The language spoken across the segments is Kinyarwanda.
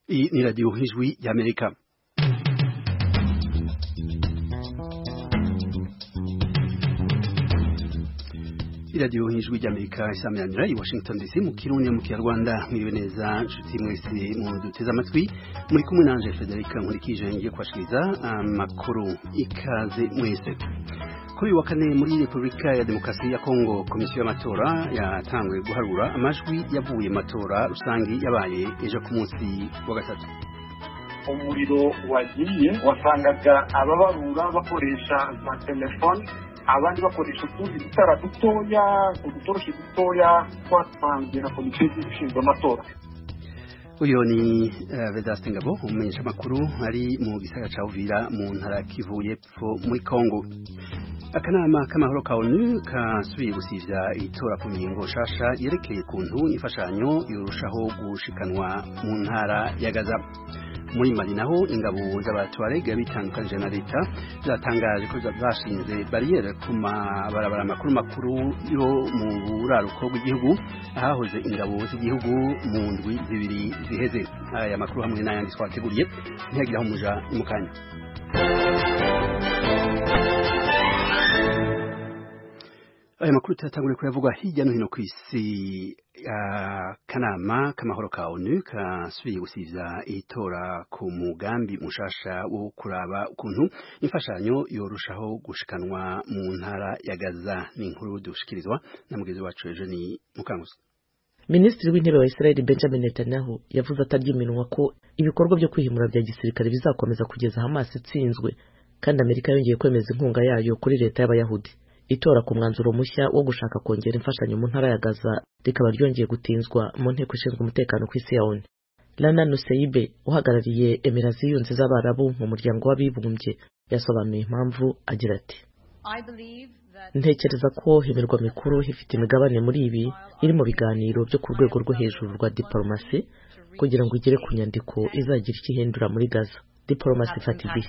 Hii ni Radio Hizwi ya Amerika. iradiyo nk'ijwi ry'amerika isamiranyira i washington dc mu kirundi mu kinyarwanda mwiriwe neza nshuti mwese muduteze amatwi muri kumwe nanje federica nkurikije ngiye kubashikiriza amakuru ikaze mwese kuri uyu wa kane muri repubulika ya demokarasi ya kongo komisiyo y'amatora yatanguye guharura amajwi yavuye mu matora rusange yabaye ejo ku munsi wa gatatu umuriro wagiye wasangaga ababarura bakoresha za telefone abandi bakoresha utundi dutara dutoya udutoroshi dutoya twatanzwe na komisiyo y'igihugu ishinzwe amatora uyu ni vedaste ngabo umumenyesha amakuru ari mu gisagara ca uvira mu ntara kivu y'epfo muri kongo akanama k'amahoro ka onu kasubiye gusivya itora ku mihingo nshasha yerekeye ukuntu imfashanyo yorushaho gushikanwa mu ntara ya gaza muri mali naho ingabo z'abatwarega bitandukanije na leta zatangaje ko zashinze bariyeri ku mabarabara makuru makuru yo mu buraruko bw'igihugu ahahoze ingabo z'igihugu mu ndwi zibiri ziheze aya makuru hamwe n'ayandi twateguriye ntihagiraho umuja mu kanya aya makuru tuyatanguye kuyavugwa hirya no hino ku isi akanama k'amahoro ka onu kasubiye gusiza itora ku mugambi mushasha wo kuraba ukuntu imfashanyo yorushaho gushikanwa mu ntara ya gaza ni inkuru dushikirizwa na mugenzi wacu eugeni mukanguzi minisitiri w'intebe wa israel benjamin netanyahu yavuze ataryuminwa ko ibikorwa byo kwihimura bya gisirikare bizakomeza kugeza hamasi itsinzwe kandi amerika yongeye kwemeza inkunga yayo kuri leta y'abayahudi itora ku mwanzuro mushya wo gushaka kongera imfashanyo mu ntara ya gaza rikaba ryongeye gutinzwa mu nteko ishinzwe umutekano ku isi ya onu lana nuseibe uhagarariye emira ziyunze z'abarabu mu muryango w'abibumbye yasobanuye impamvu agira ati ntekereza ko himirwa mikuru ifite imigabane muri ibi iri mu biganiro byo ku rwego rwo hejuru rwa diporomasi kugira ngo igere ku nyandiko izagira icyo ihindura muri gaza diporomasi ifata igihe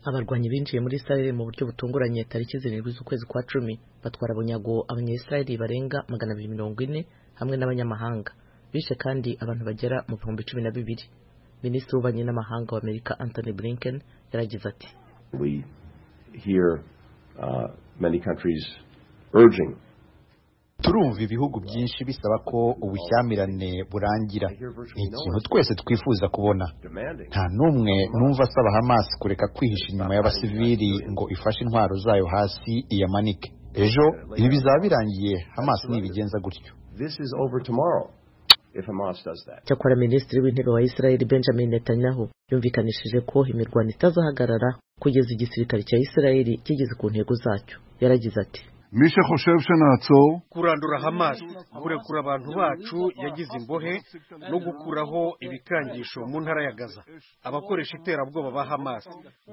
abarwanyi binjiye muri israel mu buryo butunguranye tariki zirindwi z'ukwezi kwa cumi batwara bunyago abanyayisirayeli barenga magana abiri mirongo ine hamwe n'abanyamahanga bishe kandi abantu bagera mu bihumbi cumi na bibiri minisitiri w'ububanyi n'amahanga wa amerika anthony blinken yaragize ati We hear, uh, many countries urging turumva ibihugu byinshi bisaba ko ubushyamirane burangira ni ikintu twese twifuza kubona nta n'umwe numva asaba hamasi kureka kwihisha inyuma y'abasivili ngo ifashe intwaro zayo hasi iyamanike ejo ibi bizaba birangiye hamasi nibigenza gutyo cyakora minisitiri w'intebe wa israel benjamin netanyahu yumvikanishije ko imirwano itazahagarara kugeza igisirikare cya israel kigeze ku ntego zacyo yaragize ati kurandura hamas kurekura abantu bacu yagize imbohe no gukuraho ibikangisho mu ntara ya gaza abakoresha iterabwoba ba hamas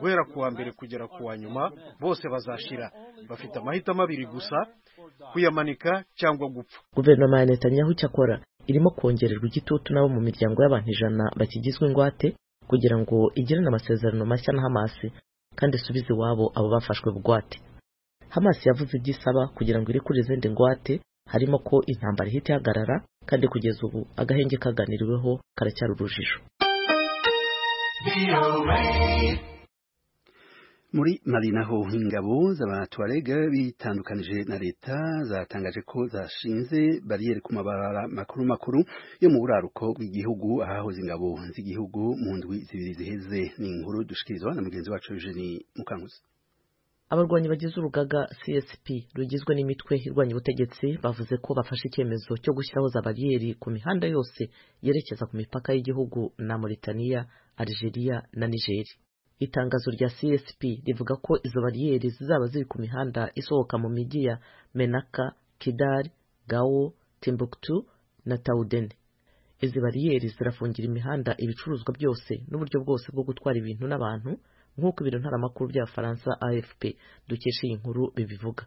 guhera ku wa mbere kugera ku wa nyuma bose bazashira bafite amahitamo abiri gusa kuyamanika cyangwa gupfa guverinoma ya netanyahu cyakora irimo kongererwa igitutu nabo mu miryango y'abantu ijana bakigizwe ingwate kugira ngo igirane amasezerano mashya na hamas kandi isubize iwabo abo bafashwe bugwate Hamas yavuze ibyo isaba kugira ngo irekure izindi ngwate harimo ko intambara ihita ihagarara kandi kugeza ubu agahenge kaganiriweho karacyari urujijo muri mali naho ingabo z'abatuarega bitandukanije na leta zatangaje ko zashinze bariyeri ku mabara makuru makuru yo mu buraruko bw'igihugu ahahoze ingabo z'igihugu mu ndwi zibiri ziheze ni inkuru dushikirizwa na mugenzi wacu Eugenie Mukankuzi abarwanyi bagize urugaga csp rugizwe n'imitwe irwanya ubutegetsi bavuze ko bafashe icyemezo cyo gushyiraho za bariyeri ku mihanda yose yerekeza ku mipaka y'igihugu na mauritania algeria na nigeri itangazo rya csp rivuga ko izo bariyeri zizaba ziri ku mihanda isohoka mu mijyi ya menaka kidari gao timbuktu na taudene izi bariyeri zirafungira imihanda ibicuruzwa byose n'uburyo bwose bwo gutwara ibintu n'abantu nk'uko ibiro ntaramakuru by'abafaransa afp dukesha iyi nkuru bibivuga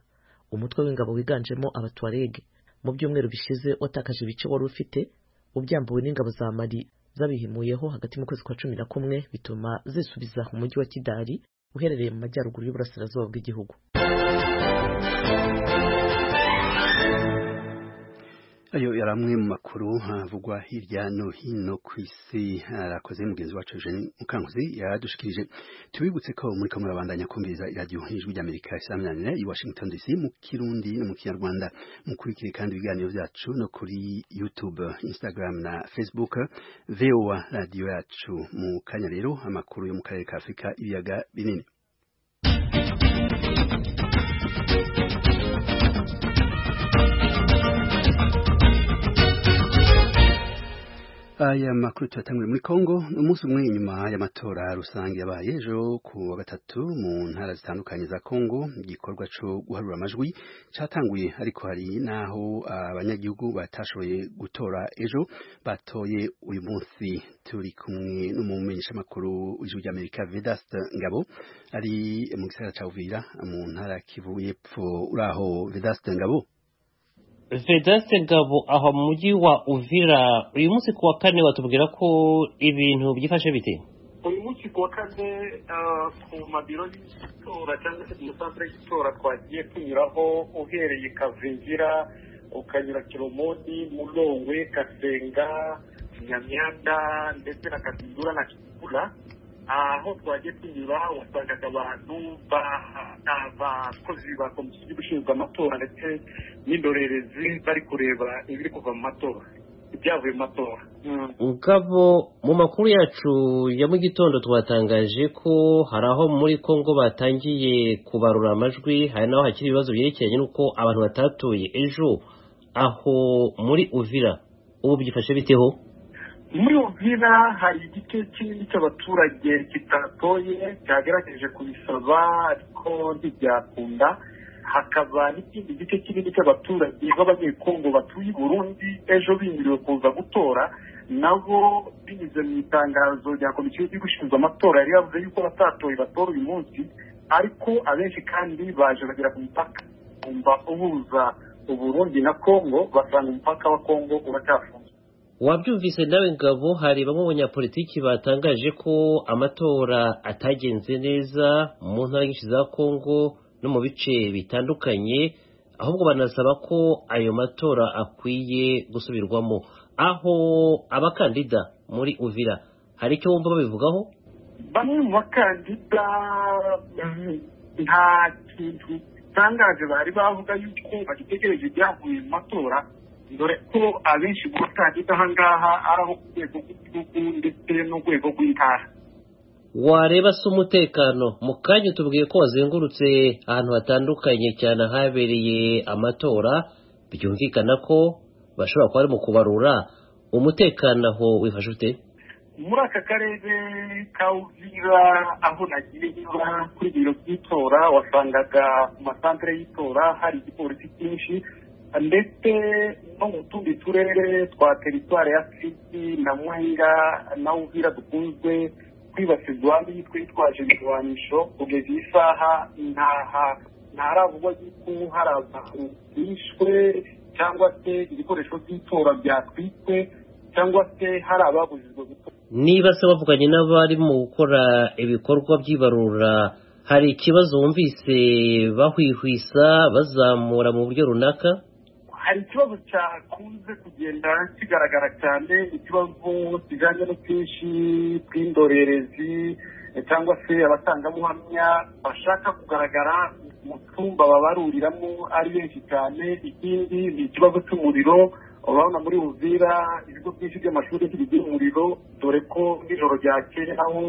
umutwe w'ingabo wiganjemo abatuwarege mu byumweru bishize watakaje ibice wari ufite ubyambuwe n'ingabo za mali zabihimuyeho hagati mu kwezi kwa cumi na kumwe bituma zisubiza umujyi wa kidari uherereye mu majyaruguru y'uburasirazuba bw'igihugu ayo yari amwe mu makuru havugwa hirya no hino ku isi arakoze mugenzi wacu Eugene Mukankuzi yadushikirije tubibutse ko muri kamwe babandanya kumviriza iradiyo nk'ijwi ry'Amerika isaminanira i Washington DC mu kirundi no mu kinyarwanda mukurikire kandi ibiganiro byacu no kuri YouTube Instagram na Facebook VOA radio yacu mu kanya rero amakuru yo mu karere ka Afrika ibiyaga binini aya makuru tuyatanguye muri Kongo umunsi umwe inyuma y'amatora rusange yabaye ejo ku wa gatatu mu ntara zitandukanye za Kongo igikorwa cyo guharura amajwi cyatanguye ariko hari naho abanyagihugu batashoboye gutora ejo batoye uyu munsi turi kumwe n'umumenyeshamakuru w'ijwi ry'Amerika Vedaste Ngabo ari mu gisagara cya Uvira mu ntara Kivu y'Epfo uraho Vedaste Ngabo Vedaste Ngabo aho mu mujyi wa Uvira uyu munsi kuwa kane watubwira ko ibintu byifashe bite uyu munsi kuwa kane ku mabiro y'itora cyangwa se mu santere y'itora twagiye tunyuraho uhereye Kavingira ukanyura Kiromodi Mulongwe Kasenga Nyamyanda ndetse na Katindura na Kibura aho twagiye tunyura wasangaga abantu abakozi ba komisiyo y'igihugu ishinzwe amatora ndetse n'indorerezi bari kureba ibiri kuva mu matora ibyavuye mu matora ngabo mu makuru yacu ya mu gitondo twatangaje ko hari aho muri congo batangiye kubarura amajwi hari n'aho hakiri ibibazo byerekeranye n'uko abantu batatuye ejo aho muri uvira ubu byifashe biteho muri ubwira hari igice kinini cy'abaturage kitatoye cyagerageje kubisaba ariko ntibyakunda hakaba n'ikindi gice kinini cy'abaturage b'abanyekongo batuye i burundi ejo bimiriwe kuza gutora nabo binyuze mu itangazo rya komisiyo y'igihugu ishinzwe amatora yari yavuze yuko batatoye batora uyu munsi ariko abenshi kandi baje bagera ku mupaka umva uhuza uburundi na kongo basanga umupaka wa kongo uracyafunze wabyumvise nawe ngabo hari bamwe mu banyapolitiki batangaje ko amatora atagenze neza mu ntara nyinshi za kongo no mu bice bitandukanye ahubwo banasaba ko ayo matora akwiye gusubirwamo aho abakandida muri uvira hari icyo bumva babivugaho bamwe mu bakandida nta kintu gitangaje bari bavuga yuko bagitegereje ibyavuye mu matora dore ko abenshi mu bakandida aha ngaha ari abo ku rwego rw'igihugu ndetse n'urwego rw'intara wareba se umutekano mu kanya tubwiye ko wazengurutse ahantu hatandukanye cyane ahabereye amatora byumvikana ko bashobora kuba bari mu kubarura umutekano aho wifashe ute muri aka karere ka uvira aho nagiye kuri biro by'itora wasangaga ku masantere y'itora hari igipolisi cyinshi ndetse no mu tundi turere twa teritwari ya siti na muhinga na uvira dukunzwe kwibasirwa twitwaje ibirwanisho kugeza iyi saha ntaravugwa yuko hari abantu bishwe cyangwa se ibikoresho by'itora byatwitswe cyangwa se hari ababujijwe gukora niba se bavuganye n'abari mu gukora ibikorwa by'ibarura hari ikibazo wumvise bahwihwisa bazamura mu buryo runaka hari ikibazo cyakunze kugenda kigaragara cyane ikibazo kijyanye n'ubwinshi bw'indorerezi cyangwa se abatangabuhamya bashaka kugaragara mu cyumba babaruriramo ari benshi cyane ikindi ni ikibazo cy'umuriro urabona muri Uvira ibigo byinshi by'amashuri bigira umuriro dore ko nijoro ryakeye aho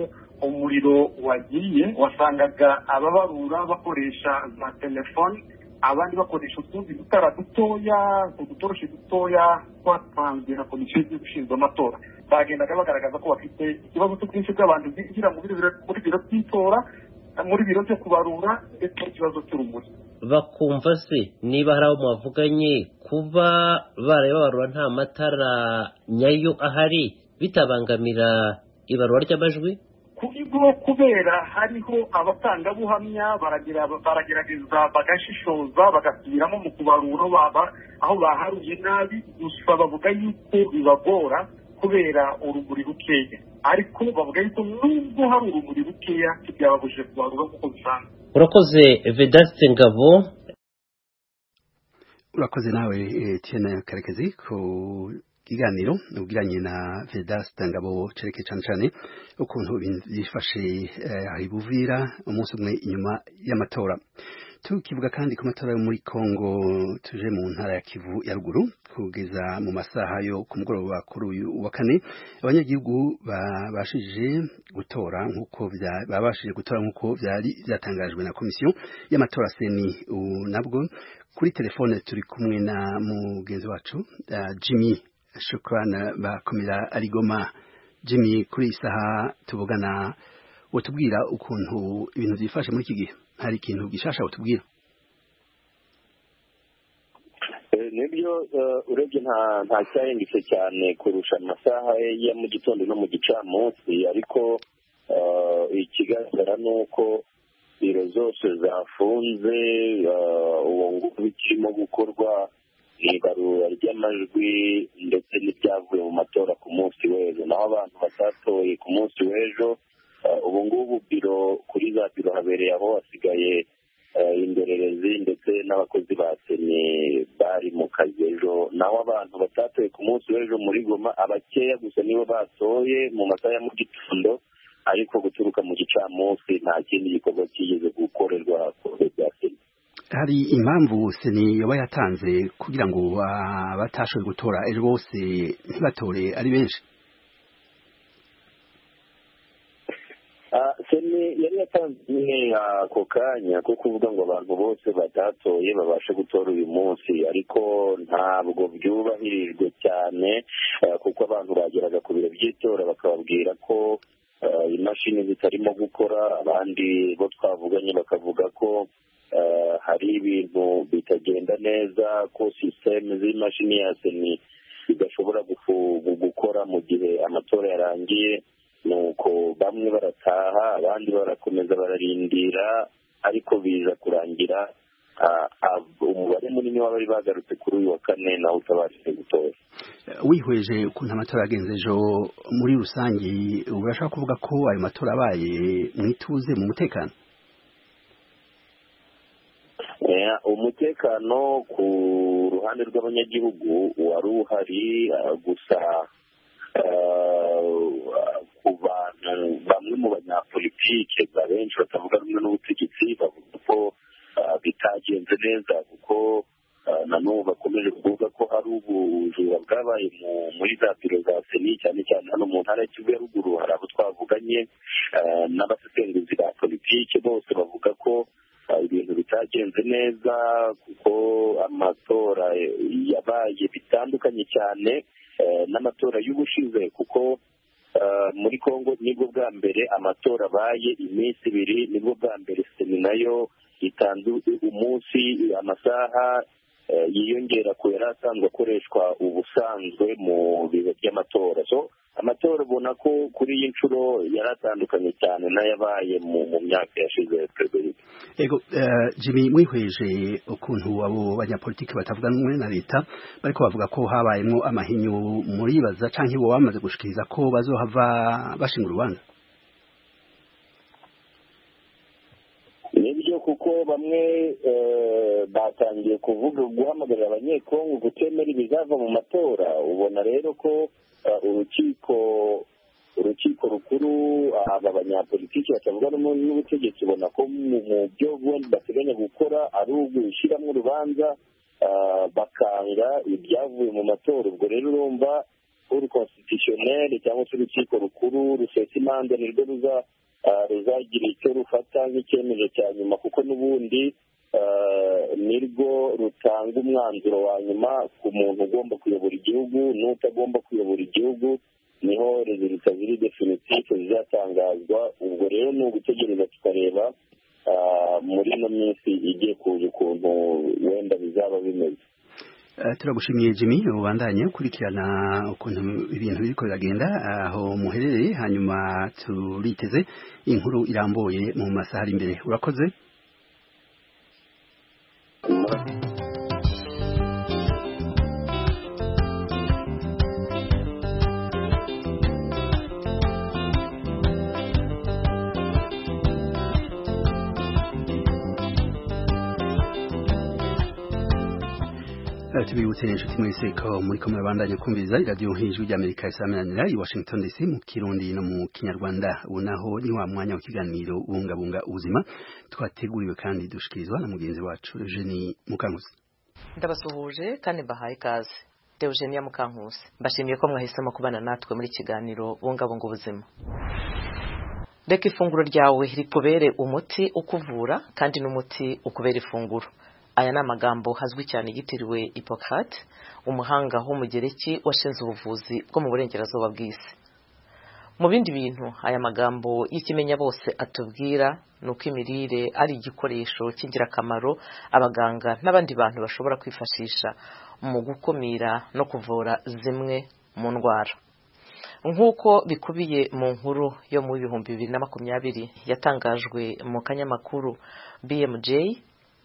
umuriro wagiye wasangaga ababarura bakoresha za telefoni abandi bakoresha utundi dutara dutoya udutoroshi dutoya twatanzwe na komisiyo y'igihugu ishinzwe amatora bagendaga bagaragaza ko bafite ikibazo cy'ubwinshi bw'abantu bwinjira muri biro by'itora muri biro byo kubarura ndetse n'ikibazo cy'urumuri bakumva se niba hari abo mwavuganye kuba baraye babarura nta matara nyayo ahari bitabangamira ibarura ry'amajwi kubwo kubera hariho abatangabuhamya baragerageza bagashishoza bagasubiramo mu kubarura aho baharuye nabi gusa bavuga yuko bibagora kubera urumuri rukeya ariko bavuga yuko nubwo hari urumuri rukeya ntibyababujije kubarura nk'uko bisanzwe urakoze vedaste ngabo urakoze nawe tiyene karekezi ku kiganiro ubwiranye na vedasita ngabo cereke cyane cyane ukuntu ibintu byifashe hari buvira umunsi umwe inyuma y'amatora tukivuga kandi ku matora yo muri congo tuje mu ntara ya kivu ya ruguru kugeza mu masaha yo ku mugoroba kuri uyu wa kane abanyagihugu babashije gutora nk'uko babashije gutora nk'uko byari byatangajwe na komisiyo y'amatora seni nabwo kuri telefone turi kumwe na mugenzi wacu jimmy shukurana bakomera arigoma jimmy kuri iyi saha tuvugana watubwira ukuntu ibintu byifashe muri iki gihe hari ikintu gishasha utubwira nibyo urebye nta cyahindutse cyane kurusha amasaha ya mu gitondo no mu gicamunsi ariko ikigaragara ni uko biro zose zafunze uwo bikirimo gukorwa ni ibarura ry'amajwi ndetse n'ibyavuye mu matora ku munsi w'ejo naho abantu batatoye ku munsi w'ejo ubu ngubu biro kuri za biro habereye aho hasigaye indorerezi ndetse n'abakozi ba seni bari mu kazi ejo naho abantu batatoye ku munsi w'ejo muri goma abakeya gusa nibo batoye mu masaha ya mu gitondo ariko guturuka mu gicamunsi nta kindi gikorwa kigeze gukorerwa ku bigo bya seni hari impamvu seni yaba yatanze kugira ngo abatashoboye gutora ejo bose ntibatore ari benshi seni yari yatanze imwe ako kanya ko kuvuga ngo abantu bose batatoye babashe gutora uyu munsi ariko ntabwo byubahirijwe cyane kuko abantu bageraga ku biro by'itora bakababwira ko imashini zitarimo gukora abandi bo twavuganye bakavuga ko hari ibintu bitagenda neza ko sisiteme z'imashini ya seni zidashobora gukora mu gihe amatora yarangiye nuko bamwe barataha abandi barakomeza bararindira ariko biza kurangira umubare munini w'abari bagarutse kuri uyu wa kane nawe utabashije gutora wihweje ukuntu amatora yagenze ejo muri rusange urashaka kuvuga ko ayo matora abaye mu ituze mu mutekano umutekano ku ruhande rw'abanyagihugu wari uhari gusa ku bantu bamwe mu banyapolitike benshi batavuga rumwe n'ubutegetsi bavuga ko bitagenze neza kuko na n'ubu bakomeje kuvuga ko hari ubujura bwabaye muri za biro za seni cyane cyane hano mu ntara ya ruguru hari abo twavuganye n'abasesenguzi ba politiki bose bavuga ko ibintu bitagenze neza kuko amatora yabaye bitandukanye cyane n'amatora y'ubushize kuko muri congo nibwo bwa mbere amatora abaye iminsi ibiri nibwo bwa mbere seni nayo itanze umunsi amasaha yiyongera ku yari asanzwe akoreshwa ubusanzwe mu bihe by'amatora so amatora ubona ko kuri iyi nshuro yari atandukanye cyane n'ayabaye mu myaka yashize perezida yego jimmy mwihweje ukuntu abo banyapolitiki batavuga rumwe na leta bariko bavuga ko habayemo amahinyu muribaza cyangwa iwo bamaze gushikiriza ko bazohava bashinga urubanza nibyo kuko bamwe batangiye kuvuga guhamagarira abanyekongo gutemera ibizava mu matora ubona rero ko urukiko urukiko rukuru aba banyapolitiki batavuga n'ubutegetsi ubona ko mu byo ubundi bateganya gukora ari ugushyiramo urubanza bakanga ibyavuye mu matora ubwo rero urumva uru konsitisiyoneri cyangwa se urukiko rukuru rusesa imanza nirwo ruza ruzagira icyo rufata nk'icyemezo cya nyuma kuko n'ubundi nirwo rutanga umwanzuro wa nyuma ku muntu ugomba kuyobora igihugu n'utagomba kuyobora igihugu niho rezilita ziri definitive zizatangazwa ubwo rero ni ugutegereza tukareba muri ino minsi igiye kuza ukuntu wenda bizaba bimeze turagushimiye Jimmy ubandanye ukurikirana ukuntu ibintu biriko biragenda aho muherereye hanyuma turiteze inkuru irambuye mu masaha ari imbere urakoze tubibutse inshuti mwese ko muri ko murabandanya kumviriza iradiyo nk'ijwi ry'amerika isameranira i washington dc mu kirundi no mu kinyarwanda ubu naho ni wa mwanya w'ikiganiro ubungabunga ubuzima twateguriwe kandi dushikirizwa na mugenzi wacu eugenie mukankusi ndabasuhuje kandi mbahaye ikaze deogenia mukankusi mbashimiye ko mwahisemo kubana natwe muri kiganiro bungabunga ubuzima reka ifunguro ryawe rikubere umuti ukuvura kandi n'umuti ukubera ifunguro aya ni amagambo hazwi cyane yitiriwe Hippocrate umuhanga w'umugereki washinze ubuvuzi bwo mu burengerazuba bw'isi mu bindi bintu aya magambo y'ikimenya bose atubwira ni uko imirire ari igikoresho cy'ingirakamaro abaganga n'abandi bantu bashobora kwifashisha mu gukumira no kuvura zimwe mu ndwara nk'uko bikubiye mu nkuru yo mu bihumbi bibiri na makumyabiri yatangajwe mu kanyamakuru bmj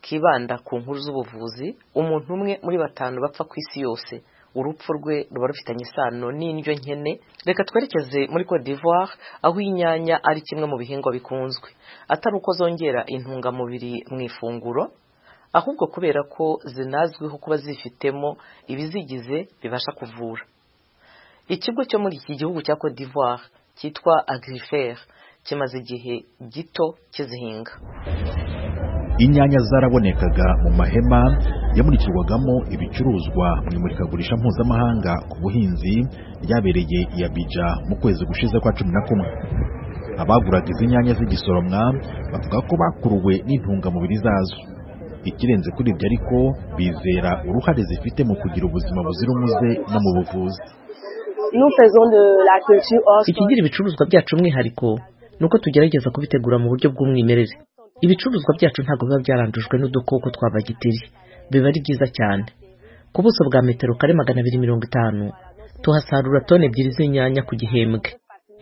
kibanda ku nkuru z'ubuvuzi umuntu umwe muri batanu bapfa ku isi yose urupfu rwe ruba rufitanye isano n'indyo nkene reka twerekeze muri Cote d'Ivoire aho inyanya ari kimwe mu bihingwa bikunzwe atari uko zongera intungamubiri mu ifunguro ahubwo kubera ko zinazwiho kuba zifitemo ibizigize bibasha kuvura ikigo cyo muri iki gihugu cya Cote d'Ivoire cyitwa Agrifer kimaze igihe gito kizihinga inyanya zarabonekaga mu mahema yamurikirwagamo ibicuruzwa mu imurikagurisha mpuzamahanga ku buhinzi ryabereye i Abidjan mu kwezi gushize kwa cumi na kumwe abaguraga izi nyanya z'igisoromwa bavuga ko bakuruwe n'intungamubiri zazo ikirenze kuri ibyo ariko bizera uruhare zifite mu kugira ubuzima buzira umuze no mu buvuzi ikigira ibicuruzwa byacu umwihariko ni uko tugerageza kubitegura mu buryo bw'umwimerere ibicuruzwa byacu ntabwo biba byarandujwe n'udukoko twa bagiteri biba ari byiza cyane ku buso bwa metero kare magana abiri mirongo itanu tuhasarura toni ebyiri z'inyanya ku gihembwe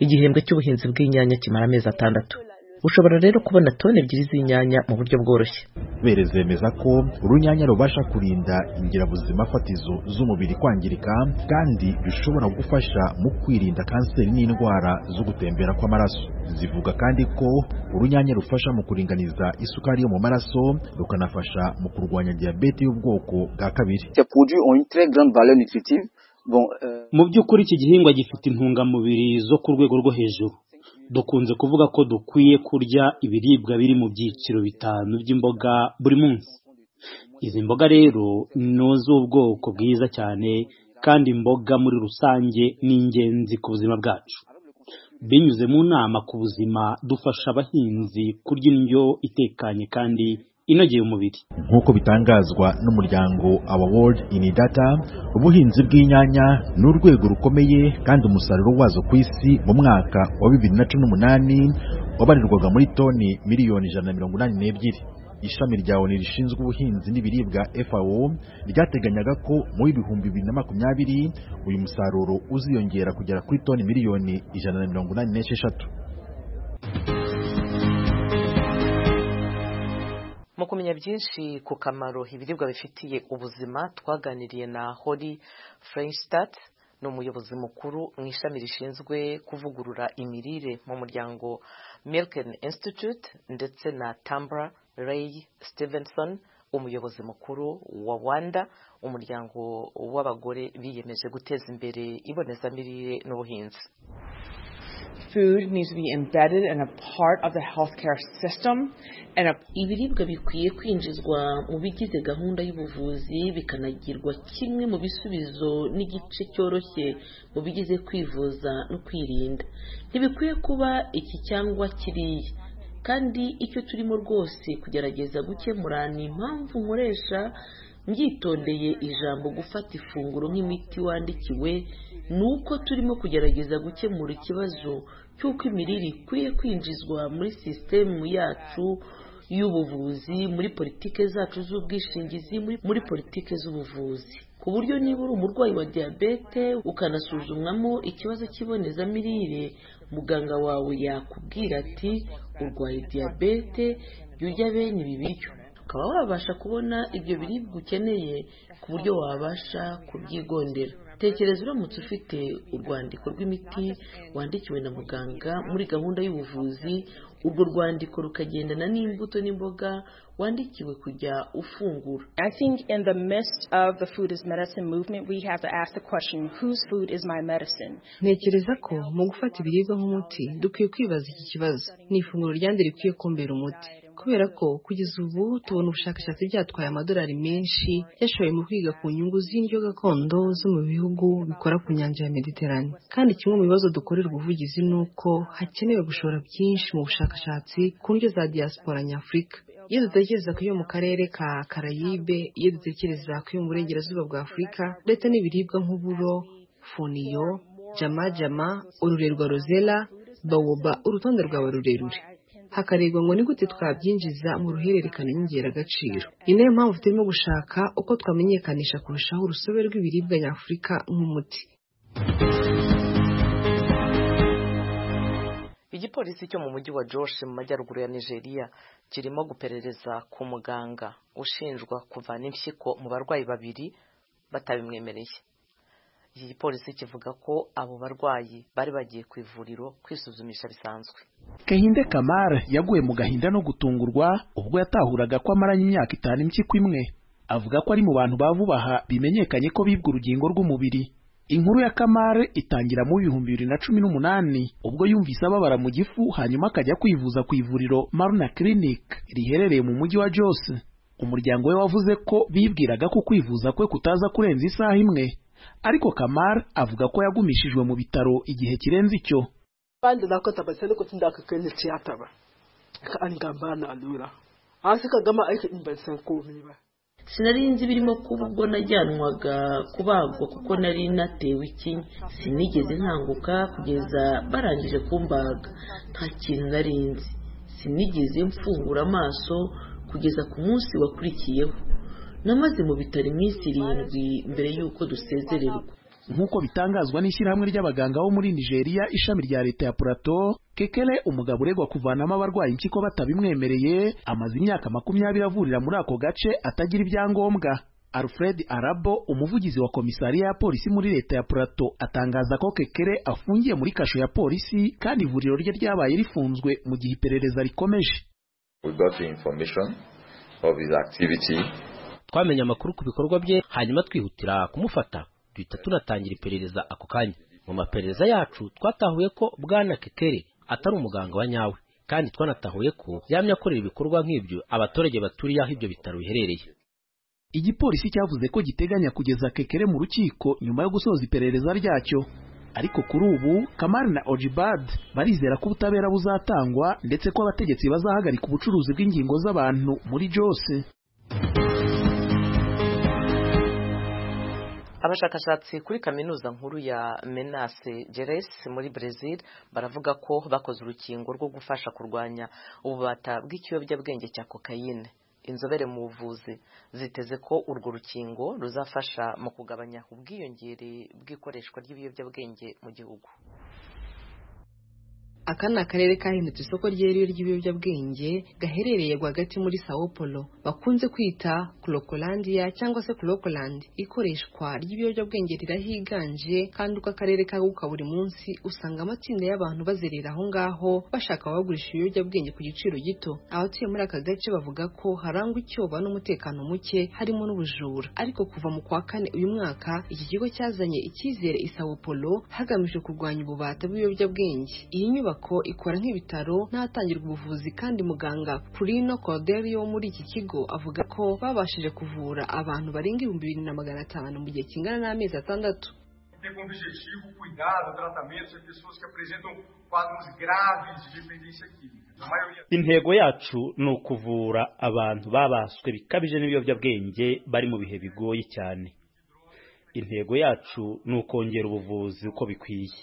igihembwe cy'ubuhinzi bw'inyanya kimara amezi atandatu ushobora rero kubona toni ebyiri z'inyanya mu buryo bworoshye bere zemeza ko urunyanya rubasha kurinda ingirabuzima fatizo z'umubiri kwangirika kandi bishobora gufasha mu kwirinda kanseri n'indwara zo gutembera kw'amaraso zivuga kandi ko urunyanya rufasha mu kuringaniza isukari yo mu maraso rukanafasha mu kurwanya diyabete y'ubwoko bwa kabiri mu by'ukuri iki gihingwa gifite intungamubiri zo ku rwego rwo hejuru dukunze kuvuga ko dukwiye kurya ibiribwa biri mu byiciro bitanu by'imboga buri munsi izi mboga rero ni iz'ubwoko bwiza cyane kandi imboga muri rusange ni ingenzi ku buzima bwacu binyuze mu nama ku buzima dufasha abahinzi kurya indyo itekanye kandi inogeye umubiri nk'uko bitangazwa n'umuryango our world in data ubuhinzi bw'inyanya ni urwego rukomeye kandi umusaruro wazo ku isi mu mwaka wa bibiri na cumi n'umunani wabarirwaga muri toni miliyoni ijana na mirongo inani n'ebyiri ishami rya oni rishinzwe ubuhinzi n'ibiribwa FAO ryateganyaga ko mu bihumbi bibiri na makumyabiri uyu musaruro uziyongera kugera kuri toni miliyoni ijana na mirongo inani n'esheshatu mu kumenya byinshi ku kamaro ibiribwa bifitiye ubuzima twaganiriye na hori frenchstat ni umuyobozi mukuru mu ishami rishinzwe kuvugurura imirire mu muryango milken institute ndetse na tambra ray stevenson umuyobozi mukuru wa wanda umuryango w'abagore biyemeje guteza imbere ibonezamirire n'ubuhinzi ibiribwa bikwiye kwinjizwa mu bigize gahunda y'ubuvuzi bikanagirwa kimwe mu bisubizo n'igice cyoroshye mu bigize kwivuza no kwirinda ntibikwiye kuba iki cyangwa kiriya kandi icyo turimo rwose kugerageza gukemura ni impamvu nkoresha mbyitondeye ijambo gufata ifunguro nk'imiti wandikiwe ni uko turimo kugerageza gukemura ikibazo cy'uko imirire ikwiye kwinjizwa muri sisitemu yacu y'ubuvuzi muri politike zacu z'ubwishingizi muri politike z'ubuvuzi ku buryo niba uri umurwayi wa diyabete ukanasuzumwamo ikibazo cy'ibonezamirire muganga wawe yakubwira ati urwaye diyabete jya urya bene ibi biryo ukaba wabasha kubona ibyo biribwa ukeneye ku buryo wabasha kubyigondera tekereza uramutse ufite urwandiko rw'imiti wandikiwe na muganga muri gahunda y'ubuvuzi urwo rwandiko rukagendana n'imbuto n'imboga wandikiwe kujya ufungura I think in the midst of the food is medicine movement, we have to ask the question, whose food is my medicine? ntekereza ko mu gufata ibiribwa nk'umuti dukwiye kwibaza iki kibazo ni ifunguro ryande rikwiye kumbera umuti kubera ko kugeza ubu tubona ubushakashatsi byatwaye amadolari menshi yashoye mu kwiga ku nyungu z'indyo gakondo zo mu bihugu bikora ku nyanja ya mediterane kandi kimwe mu bibazo dukorerwa ubuvugizi ni uko hakenewe gushora byinshi mu bushakashatsi ku ndyo za diaspora nyafurika iyo dutekereza ku iyo mu karere ka karayibe iyo dutekereza ku iyo mu burengerazuba bwa afurika ndetse n'ibiribwa nk'uburo funiyo jama jama ururerwa rozela bawoba urutonde rwawe rurerure hakarebwa ngo ni gute twabyinjiza mu ruhererekane nyongeragaciro ni nayo mpamvu turimo gushaka uko twamenyekanisha kurushaho urusobe rw'ibiribwa nyafurika nk'umuti igipolisi cyo mu mujyi wa Josh mu majyaruguru ya Nigeria kirimo guperereza ku muganga ushinjwa kuvana impyiko mu barwayi babiri batabimwemereye iki gipolisi kivuga ko abo barwayi bari bagiye ku ivuriro kwisuzumisha bisanzwe Kehinde Kamara yaguye mu gahinda no gutungurwa ubwo yatahuraga ko amaranye imyaka itanu impyiko imwe avuga ko ari mu bantu ba vubaha bimenyekanye ko bibwe urugingo rw'umubiri inkuru ya kamare itangira mu bihumbi bibiri na cumi n'umunani ubwo yumvise ababara mu gifu hanyuma akajya kwivuza ku ivuriro maruna clinic riherereye mu mujyi wa jos umuryango we wavuze ko bibwiraga ko kwivuza kwe kutaza kurenza isaha imwe ariko kamara avuga ko yagumishijwe mu bitaro igihe kirenze icyo bandi nakota basene ko tinda kakene tiyata ba ka an gambana alura an suka gama aikin ban san komai ba sinari nzi birimo kuba ubwo najyanwaga kubagwa kuko nari natewe ikinya sinigeze nkanguka kugeza barangije kumbaga nta kintu nari nzi sinigeze mfungura amaso kugeza ku munsi wakurikiyeho namaze mu bitaro iminsi irindwi mbere y'uko dusezererwa nk'uko bitangazwa n'ishyirahamwe ry'abaganga bo muri nigeria ishami rya leta ya plateau kekere umugabo uregwa kuvanamo abarwayi impyiko batabimwemereye amaze imyaka makumyabiri avurira muri ako gace atagira ibyangombwa alfred arabo umuvugizi wa komisariya ya polisi muri leta ya plateau atangaza ko kekere afungiye muri kasho ya polisi kandi ivuriro rye ryabaye rifunzwe mu gihe iperereza rikomeje twamenye amakuru ku bikorwa bye hanyuma twihutira kumufata duhita tunatangira iperereza ako kanya mu maperereza yacu twatahuye ko bwana kekere atari umuganga wa nyawe kandi twanatahuye ko yamye akorera ibikorwa nk'ibyo abaturage baturiye aho ibyo bitaro biherereye igipolisi cyavuze ko giteganya kugeza kekere mu rukiko nyuma yo gusoza iperereza ryacyo ariko kuri ubu kamari na ojibad barizera ko ubutabera buzatangwa ndetse ko abategetsi bazahagarika ubucuruzi bw'ingingo z'abantu muri jose abashakashatsi kuri kaminuza nkuru ya menase geresi muri brezil baravuga ko bakoze urukingo rwo gufasha kurwanya ububata bw'ikiyobyabwenge cya kokayine inzobere mu buvuzi ziteze ko urwo rukingo ruzafasha mu kugabanya ubwiyongere bw'ikoreshwa ry'ibiyobyabwenge mu gihugu aka ni akarere kahindutse isoko ryeruye ry'ibiyobyabwenge gaherereye rwagati muri sao polo bakunze kwita kurokolandiya cyangwa se kurokolandi ikoreshwa ry'ibiyobyabwenge rirahiganje kandi uko akarere kaguka buri munsi usanga amatsinda y'abantu bazerera aho ngaho bashaka abagurisha ibiyobyabwenge ku giciro gito abatuye muri aka gace bavuga ko harangwa icyoba n'umutekano muke harimo n'ubujura ariko kuva mu kwa kane uyu mwaka iki kigo cyazanye icyizere i sao polo hagamijwe kurwanya ububata bw'ibiyobyabwenge iyi nyubako inyubako ikora nk'ibitaro n'ahatangirwa ubuvuzi kandi muganga Purino Cordelio wo muri iki kigo avuga ko babashije kuvura abantu barenga ibihumbi bibiri na magana atanu mu gihe kingana n'amezi atandatu ter como objetivo cuidar do tratamento de pessoas que apresentam quadros graves de dependência química. intego yacu ni ukuvura abantu babaswe bikabije n'ibiyobyabwenge bari mu bihe bigoye cyane intego yacu ni ukongera ubuvuzi uko bikwiye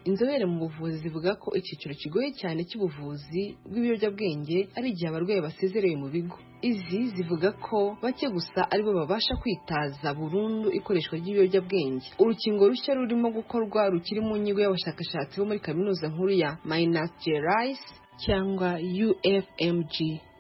inzobere mu buvuzi zivuga ko icyiciro kigoye cyane cy'ubuvuzi bw'ibiyobyabwenge ari igihe abarwayi basezerewe mu bigo izi zivuga ko bake gusa aribo babasha kwitaza burundu ikoreshwa ry'ibiyobyabwenge urukingo rushya rurimo gukorwa rukiri mu nyigo y'abashakashatsi bo muri kaminuza nkuru ya minas gerais cyangwa ufmg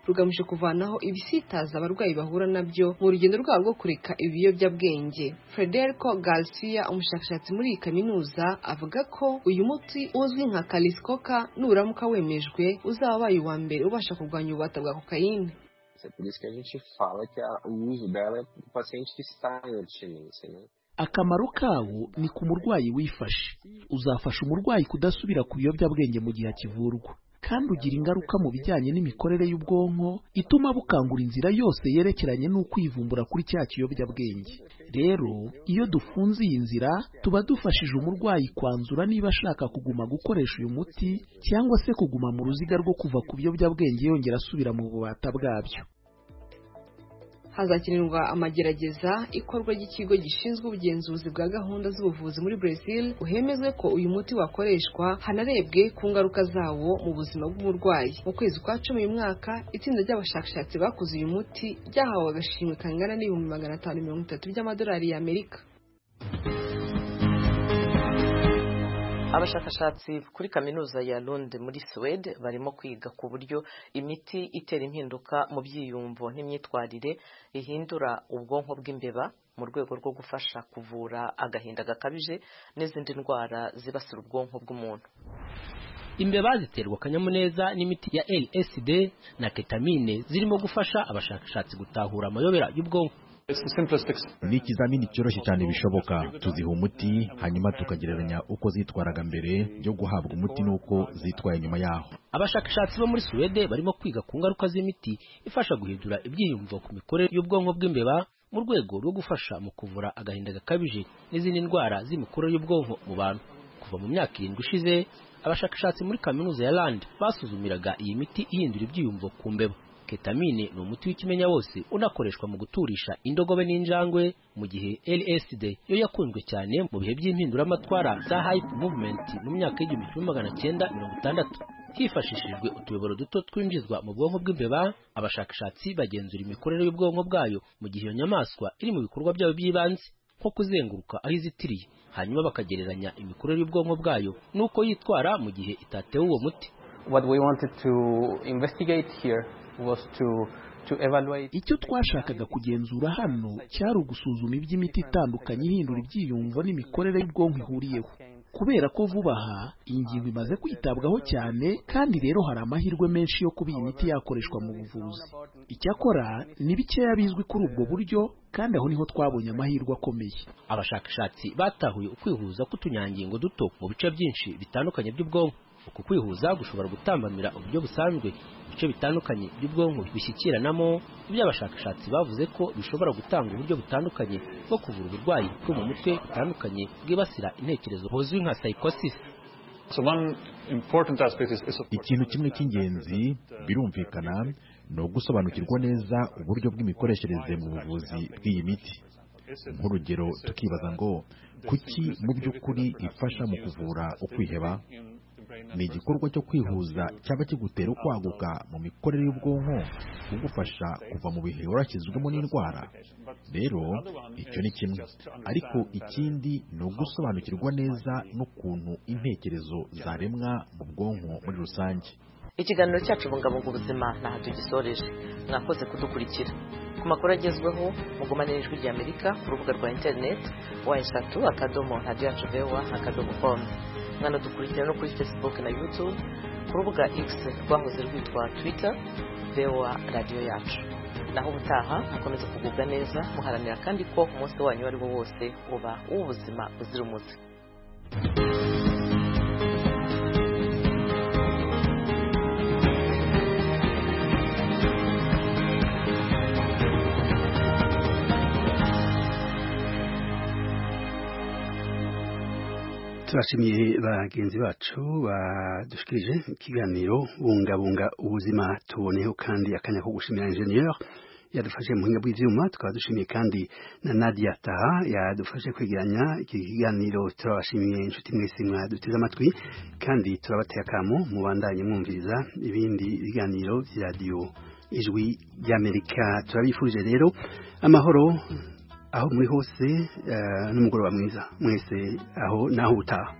rugamije kuvanaho ibisitaza abarwayi bahura nabyo mu rugendo rwabo rwo kureka ibiyobyabwenge frederico garcia umushakashatsi muri iyi kaminuza avuga ko uyu muti uzwi nka kalisikoka nuramuka wemejwe uzaba wabaye uwa mbere ubasha kurwanya ububata bwa kokayine abstinência. Por isso que a gente fala que a, o uso dela é para o paciente que está em abstinência. Né? akamaro kawo ni ku murwayi wifashe uzafasha umurwayi kudasubira ku biyobyabwenge mu gihe akivurwa kandi ugira ingaruka mu bijyanye n'imikorere y'ubwonko ituma bukangura inzira yose yerekeranye n'ukwivumbura kuri cya kiyobyabwenge rero iyo dufunze iyi nzira tuba dufashije umurwayi kwanzura niba ashaka kuguma gukoresha uyu muti cyangwa se kuguma mu ruziga rwo kuva ku biyobyabwenge yongera asubira mu bubata bwabyo hazakenerwa amagerageza ikorwa ry'ikigo gishinzwe ubugenzuzi bwa gahunda z'ubuvuzi muri Brazil uhemezwe ko uyu muti wakoreshwa hanarebwe ku ngaruka zawo mu buzima bw'umurwayi mu kwezi kwa cumi uyu mwaka itsinda ry'abashakashatsi bakoze uyu muti ryahawe agashimwe kangana n'ibihumbi magana atanu mirongo itatu by'amadolari y'amerika abashakashatsi kuri kaminuza ya Lund muri Suwede barimo kwiga ku buryo imiti itera impinduka mu byiyumvo n'imyitwarire ihindura ubwonko bw'imbeba mu rwego rwo gufasha kuvura agahinda gakabije n'izindi ndwara zibasira ubwonko bw'umuntu imbeba ziterwa akanyamuneza n'imiti ya LSD na ketamine zirimo gufasha abashakashatsi gutahura amayobera y'ubwonko ni ikizamini cyoroshye cyane bishoboka tuziha umuti hanyuma tukagereranya uko zitwaraga mbere yo guhabwa umuti n'uko zitwaye nyuma yaho abashakashatsi bo muri suwede barimo kwiga ku ngaruka z'imiti ifasha guhindura ibyiyumvo ku mikorere y'ubwonko bw'imbeba mu rwego rwo gufasha mu kuvura agahinda gakabije n'izindi ndwara z'imikorere y'ubwonko mu bantu kuva mu myaka irindwi ishize abashakashatsi muri kaminuza ya land basuzumiraga iyi miti ihindura ibyiyumvo ku mbeba ketamine ni umuti w'ikimenya wose unakoreshwa mu guturisha indogobe n'injangwe mu gihe LSD yo yakunzwe cyane mu bihe by'impinduramatwara za hype movement mu myaka y'igihumbi kimwe magana cyenda mirongo itandatu hifashishijwe utuyoboro duto twinjizwa mu bwonko bw'imbeba abashakashatsi bagenzura imikorere y'ubwonko bwayo mu gihe iyo nyamaswa iri mu bikorwa byayo by'ibanze nko kuzenguruka aho izitiriye hanyuma bakagereranya imikorere y'ubwonko bwayo n'uko yitwara mu gihe itatewe uwo muti what we wanted to investigate here was to icyo twashakaga kugenzura hano cyari ugusuzuma iby'imiti itandukanye ihindura ibyiyumvo n'imikorere y'ubwonko ihuriyeho kubera ko vuba aha iyi ngingo imaze kwitabwaho cyane kandi rero hari amahirwe menshi yo kuba iyi miti yakoreshwa mu buvuzi icyakora ni bikeya bizwi kuri ubwo buryo kandi aho niho twabonye amahirwe akomeye abashakashatsi batahuye ukwihuza k'utunyangingo duto mu bice byinshi bitandukanye by'ubwonko uku kwihuza gushobora gutambamira uburyo busanzwe ibice bitandukanye by'ubwonko bishyikiranamo ibyo abashakashatsi bavuze ko bishobora gutanga uburyo butandukanye bwo kuvura uburwayi bwo mu mutwe butandukanye bwibasira intekerezo buzwi nka psychosis ikintu kimwe cy'ingenzi birumvikana ni ugusobanukirwa neza uburyo bw'imikoreshereze mu buvuzi bw'iyi miti nk'urugero tukibaza ngo kuki mu by'ukuri ifasha mu kuvura ukwiheba ni igikorwa cyo kwihuza cyaba kigutera ukwaguka mu mikorere y'ubwonko kugufasha kuva mu bihe warashyizwemo n'indwara rero icyo ni kimwe ariko ikindi ni ugusobanukirwa neza n'ukuntu intekerezo zaremwa mu bwonko muri rusange ikiganiro cyacu bungabunga ubuzima ntaho tugisoreje mwakoze kudukurikira ku makuru agezweho mugumane n'ijwi ry'amerika ku rubuga rwa interineti wa eshatu akadomo radiyo yacu vewa akadomo komu mwanadukurikira no kuri facebook na youtube ku rubuga x rwahoze rwitwa twitter vewa radiyo yacu naho ubutaha mukomeza kugubwa neza muharanira kandi ko umunsi wanyu uwo ari wo wose uba uw'ubuzima buzira umuze turashimiye bagenzi bacu badushikirije ikiganiro bungabunga ubuzima tuboneho kandi akanya ko gushimira enjeniyeri yadufashe mu buhinga bw'ibyuma tukaba dushimiye kandi na nadia taha yadufashe kwegeranya iki kiganiro turabashimiye inshuti mwese mwaduteze amatwi kandi turabateye akamo mubandanye mwumviriza ibindi biganiro bya radiyo ijwi ry'amerika turabifurije rero amahoro aho muri hose n'umugoroba mwiza mwese aho naho ubutaha